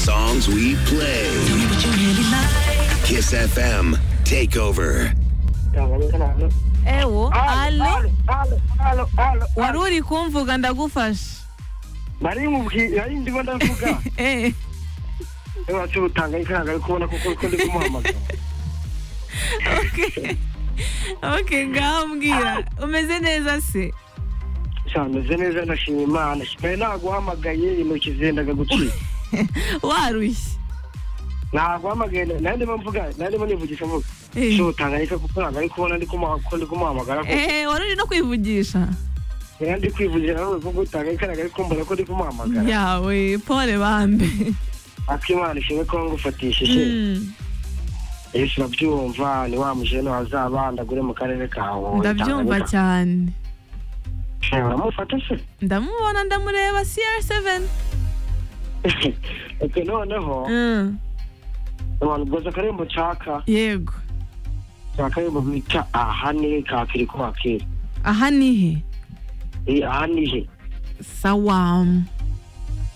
songs we play. Kiss FM Takeover. ewo alo alo alo wari uri kumvuga ndagufasha bari mubwira ari ndimo ndavuga Eh, niba tubutanga ifaranga ari kubona kuko uko ndi kumuhamagara okay. okay ngaho mbwira umeze neza se sameze neza ndashima imana mbere naguhamagaye intoki zendaga gucika warushye naguhamagaye nayo ndimo mvuga nayo ndimo nivugisha mvuga Eh. tubutanga ifaranga ari kubona ndi kumuha- ko ndi kumuhamagara ko Eh, wari uri no kwivugisha yari ndi kwivugira nawe ko gutanga ifaranga ari kumbona ko ndi kumuhamagara yawe pole bambe akimana ishimwe ko ngufatishije Mm, yesu urabyumva ni wa mujene wazaba ndagure mu karere kawe ndabyumva cyane cyane uramufata se ndamubona ndamureba cr7 ati noneho Mm, abantu boza akarembo nshaka yego akarembo bita aha ni kakiri ko hakiri aha nihe Eh, aha ni he sawamu